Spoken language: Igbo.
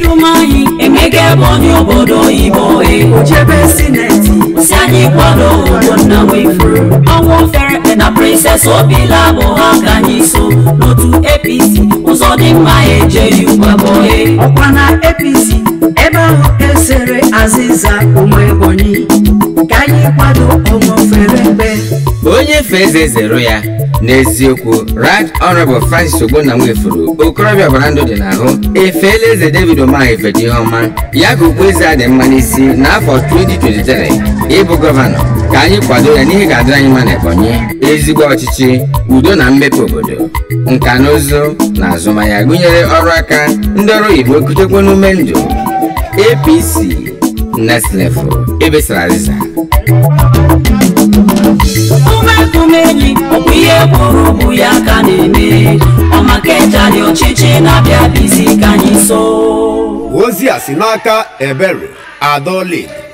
David Umahi emega Ebonyi obodo oyibo e ojebe sineti si anyị kwado ogbonna wefuru ọnwụ fere na Princess Obila bụ ha ka anyị so n'otu APC ụzọ dị mma ejeghị ụgbabọhe ọkwa na apc ebe ahụ esere azịza ụmụ ebonyi ka anyị kwado ọṅụfere mbe onye fe eze zero ya n'eziokwu right honorable francis ogbonna nwefuru okorobịa ọbara ndụ dị n'ahụ efeela eze david umahi feta ihe ọma ya ka okpueze a dị mma n'isi n'afọ 2023 ịbụ gọvanọ ka anyị kwado ya n'ihe ga-adịrị anyị mma n'ebonyi ezigbo ọchịchị udo na mmepe obodo nka na ụzụ na azụmahịa gụnyere ọrụ aka ndị ọrụ oyibo kutekwa n'ume ndụ apc next level ebesara azịza umekumeli ọbụ ihe kwuru bụ ya ka na-eme ọmaka ejali ọchịchị na-abịa bizi ka anyị so ozi a si n'aka ebere adolin